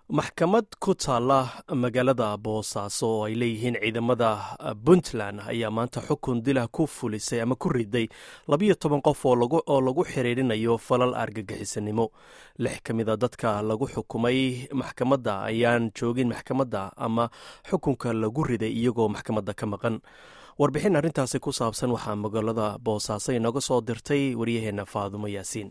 maxkamad ku taalla magaalada boosaaso oo ay leeyihiin ciidamada puntland ayaa maanta xukun dilah ku fulisay ama ku riday labiyo toban qof oo lagu xiriirinayo falal argagixisanimo lix ka mida dadka lagu xukumay maxkamadda ayaan joogin maxkamadda ama xukunka lagu riday iyagoo maxkamadda ka maqan warbixin arrintaasi ku saabsan waxaa magaalada boosaaso inooga soo dirtay waryaheena faadumo yaasiin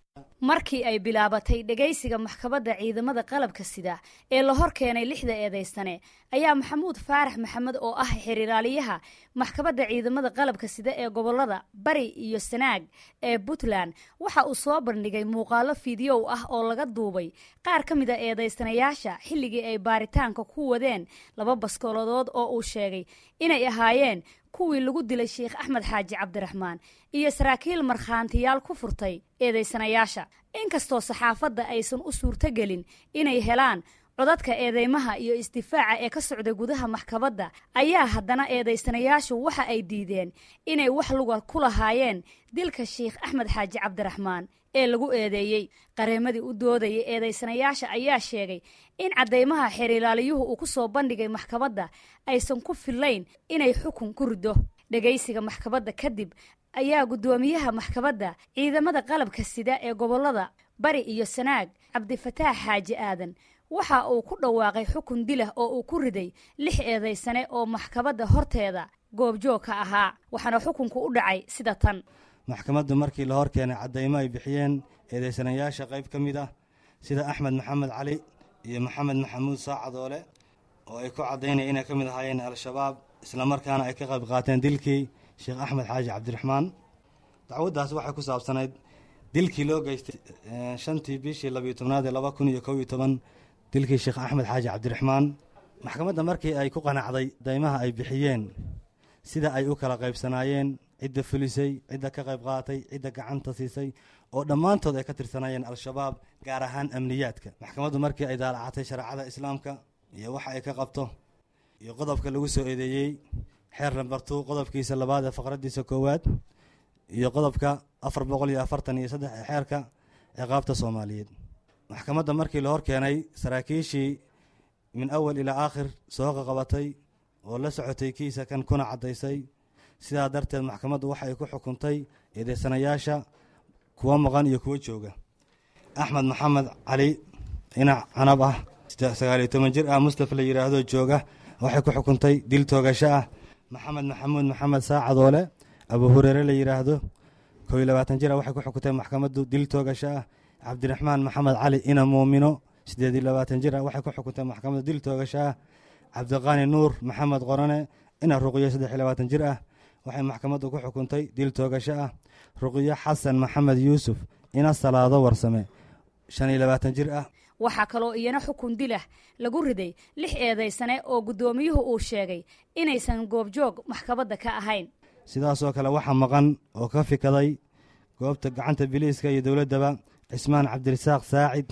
markii ay bilaabatay dhegaysiga maxkamadda ciidamada qalabka sida ee la hor keenay lixda eedaystane ayaa maxamuud faarax maxamed oo ah xiriiraaliyaha maxkamadda ciidamada qalabka sida ee gobolada bari iyo sanaag ee puntland waxa uu soo bandhigay muuqaalo fideow ah oo laga duubay qaar ka mid a eedaystanayaasha xilligii ay baaritaanka ku wadeen laba baskooladood oo uu sheegay inay ahaayeen kuwii lagu dilay sheekh axmed xaaji cabdiraxmaan iyo saraakiil markhaantiyaal ku furtay eedaysanayaasha inkastoo saxaafadda aysan u suurtogelin inay helaan codadka eedeymaha iyo isdifaaca ee ka socda gudaha maxkamadda ayaa haddana eedaysanayaashu waxa ay diideen inay wax luga ku lahaayeen dilka sheikh axmed xaaji cabdiraxmaan ee lagu eedeeyey qareemadii u doodayay eedaysanayaasha ayaa sheegay in caddaymaha xerilaaliyuhu uu ku soo bandhigay maxkamadda aysan ku fillayn inay xukun ku riddo dhegaysiga maxkamadda kadib ayaa guddoomiyaha maxkamadda ciidamada qalabka sida ee gobollada bari iyo sanaag cabdifataax xaaji aadan waxa uu ku dhawaaqay xukun dilah oo uu ku riday lix eedaysane oo maxkamadda horteeda goobjoog ka ahaa waxaana xukunku u dhacay sida tan maxkamaddu markii la hor keenay caddaymo ay bixiyeen eedaysanayaasha qayb ka mid ah sida axmed maxamed cali iyo maxamed maxamuud saacadoole oo ay ku caddaynaya inay ka mid ahaayeen al-shabaab islamarkaana ay ka qayb qaateen dilkii sheekh axmed xaaji cabdiraxmaan dacwaddaas waxay ku saabsanayd dilkii loo geystay shantii bishii labiyo tobnaad ee laba kun iyo kow iyo toban dilkii sheekh axmed xaaji cabdiraxmaan maxkamadda markii ay ku qanacday daymaha ay bixiyeen sida ay u kala qaybsanaayeen cidda fulisay cidda ka qayb qaatay cidda gacanta siisay oo dhammaantood ay ka tirsanaayeen al-shabaab gaar ahaan amniyaadka maxkamaddu markii ay daalacatay shareecada islaamka iyo waxa ay ka qabto iyo qodobka lagu soo eedeeyey xeer lambartuu qodobkiisa labaad ee faqraddiisa koowaad iyo qodobka afar boqol iyo afartan iyo saddex ee xeerka ciqaabta soomaaliyeed maxkamadda markii la hor keenay saraakiishii min awal ilaa aakhir soo qaqabatay oo la socotay kiisa kan kuna caddaysay sidaa darteed maxkamaddu waxa ay ku xukuntay eedeysanayaasha kuwa maqan iyo kuwa jooga axmed maxamed cali dhinac canab ah sagaaliyo toban jir ah mustafa la yidhaahdo jooga waxay ku xukuntay dil toogasho ah maxamed maxamuud maxamed saacadoole abu hureere la yidhaahdo koo iyo labaatan jir ah waxay ku xukuntay maxkamaddu dil toogasho ah cabdiraxmaan maxamed cali ina muumino siddeed iyo labaatan jir ah waxay ku xukuntay maxkamaddu dil toogasho ah cabdiqaani nuur maxamed qorane ina ruqiyo saddex iyo labaatan jir ah waxay maxkamaddu ku xukuntay dil toogasho ah ruqiyo xasan maxamed yuusuf ina salaado warsame shan iyo labaatan jir ah waxaa kaloo iyana xukun dilah lagu riday lix eedaysane oo guddoomiyuhu uu sheegay inaysan goobjoog maxkamadda ka ahayn sidaasoo kale waxaa maqan oo ka fikaday goobta gacanta biliiska iyo dowladdaba cismaan cabdirasaaq saacid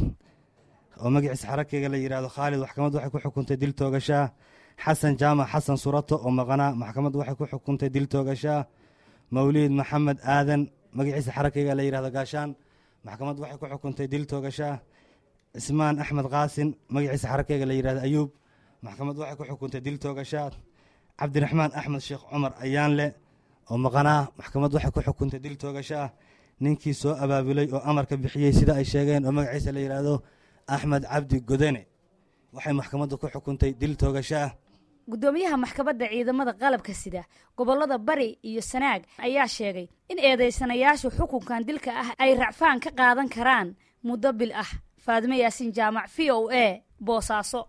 oo magaciisa xarakeyga la yidhahdo khaalid maxkamaddu waxay ku xukuntay dil toogashaa xasan jaamac xasan surato oo maqanaa maxkamaddu waxay ku xukuntay dil toogashaa mawliid maxamed aadan magaciisa xarakeyga la yidhahdo gaashaan maxkamaddu waxay ku xukuntay dil toogashaa cismaan axmed qaasin magaciisa xarakeyga la yidhahdo ayuub maxkamaddu waxay ku xukuntay dil toogashaa cabdiraxmaan axmed sheekh cumar ayaanle oo maqanaa maxkamaddu waxay ku xukuntay dil toogashaa ninkii soo abaabulay oo amarka bixiyey sida ay sheegeen oo magaciisa la yidhaahdo axmed cabdi godene waxay maxkamaddu ku xukuntay dil toogashaa guddoomiyaha maxkamadda ciidamada qalabka sida gobollada bari iyo sanaag ayaa sheegay in eedaysanayaashu xukunkan dilka ah ay racfaan ka qaadan karaan muddo bil ah faadime yaasiin jaamac v o a boosaaso